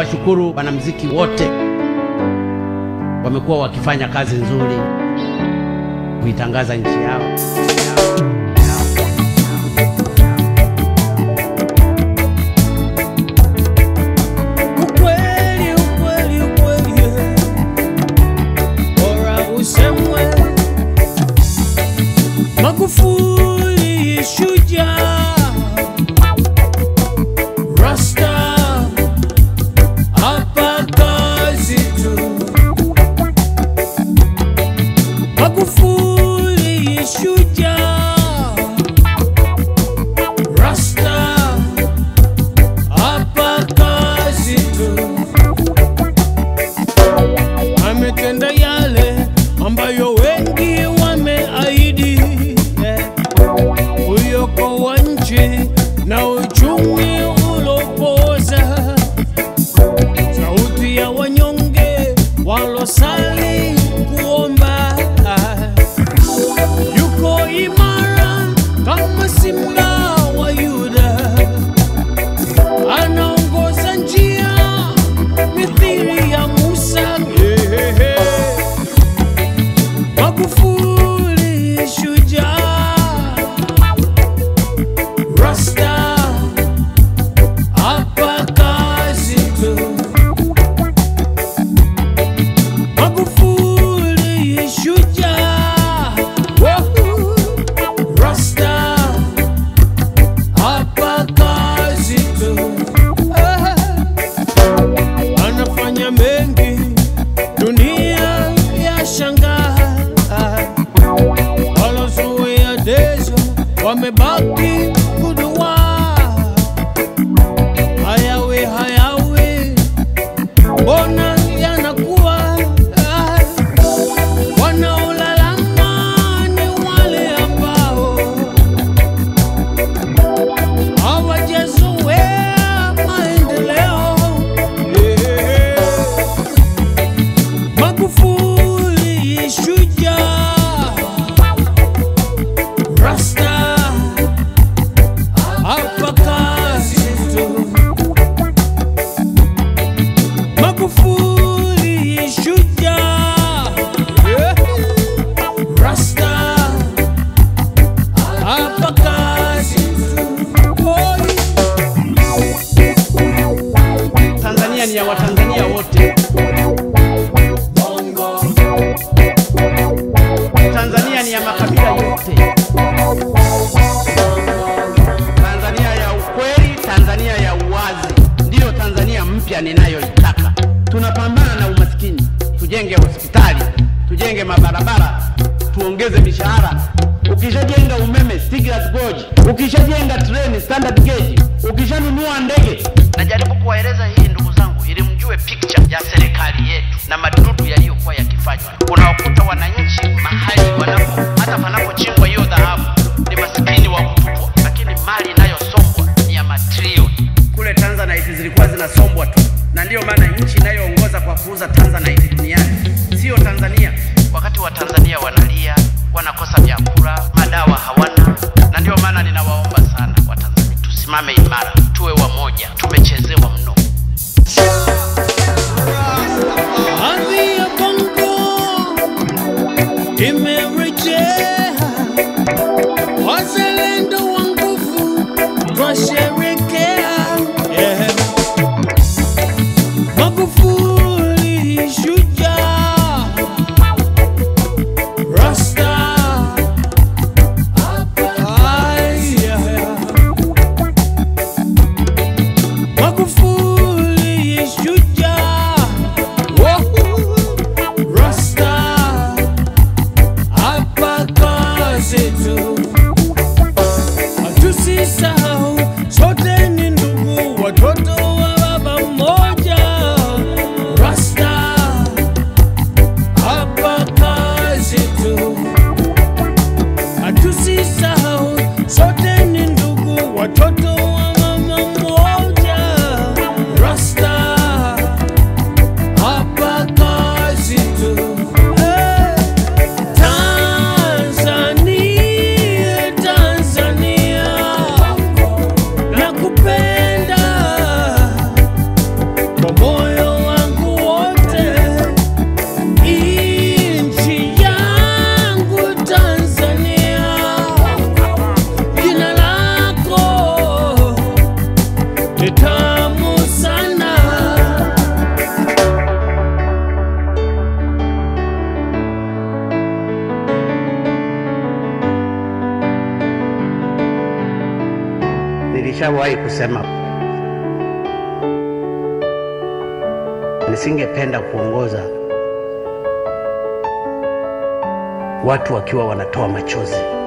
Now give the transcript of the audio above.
Niwashukuru wanamuziki wote, wamekuwa wakifanya kazi nzuri kuitangaza nchi yao. Ukweli, ukweli, ukweli, yeah. Bora usemwe. Magufuli shujaa, Rasta hapa kazi tu. Magufuli shujaa, Rasta hapa kazi tu. Ametenda yale ambayo wengi wameahidi, yeah. Uyokoa nchi na uchumi ulopoza, sauti ya wanyonge walosali kuomba, yuko imara kama simba wa Yuda anaongoza njia mithili ya Musa. Magufuli shujaa, Rasta hapa kazi tu. Magufuli shujaa, Wahoo! Rasta hapa kazi tu. Ah anafanya mengi, dunia ya shangaa. Walozoea dezo wamebaki kudua, hayawe hayawe, mbona yanakuwa Ah, wanaolalama ni wale ambao hawajazoea maendeleo. Yeah. Magufuli shujaa, Rasta hapa kazi tu. Magufuli shujaa, yeah. Rasta hapa kazi tu. Oi. Tanzania ni ya Watanzania wote. Tanzania ni ya makabila yote. Tanzania ya ukweli, Tanzania ya uwazi, ndiyo Tanzania mpya ninayoitaka. Tunapambana na umaskini, tujenge hospitali, tujenge mabarabara, tuongeze mishahara. Ukishajenga umeme Stiegler's Gorge, ukishajenga treni standard gauge, ukishanunua ndege. Najaribu kuwaeleza hii ndugu zangu, ili mjue picture ya serikali yetu na madudu yaliyokuwa yakifanywa. Unawakuta wananchi mahali wanapo hata panapochimbwa hiyo dhahabu ni masikini wa kutupwa, lakini mali inayosombwa ni ya matrilioni. Kule Tanzanite zilikuwa zinasombwa tu, na ndiyo maana nchi inayoongoza kwa kuuza Tanzanite duniani sio Tanzania. Wakati wa Tanzania wanalia, wanakosa vyakula, madawa hawana, na ndiyo maana ninawaomba sana Watanzania tusimame imara, tuwe wamoja. Tumechezewa mno. Ardhi ya Bongo imerejea, wazalendo wa nguvu twasherekea. Yeah. Magufuli shujaa, Rasta Ay, yeah. Magufuli shujaa, Wahoo! Rasta hapa kazi tu, hatusisahau sote ni ndugu, watoto wa baba mmoja. Rasta hapa kazi tu, hatusisahau sote ni ndugu, watoto wa mama mmoja. Rasta hapa kazi tu. Hey! Tanzania, Tanzania, nakupenda kwa moyo Nilishawahi kusema nisingependa kuongoza watu wakiwa wanatoa machozi.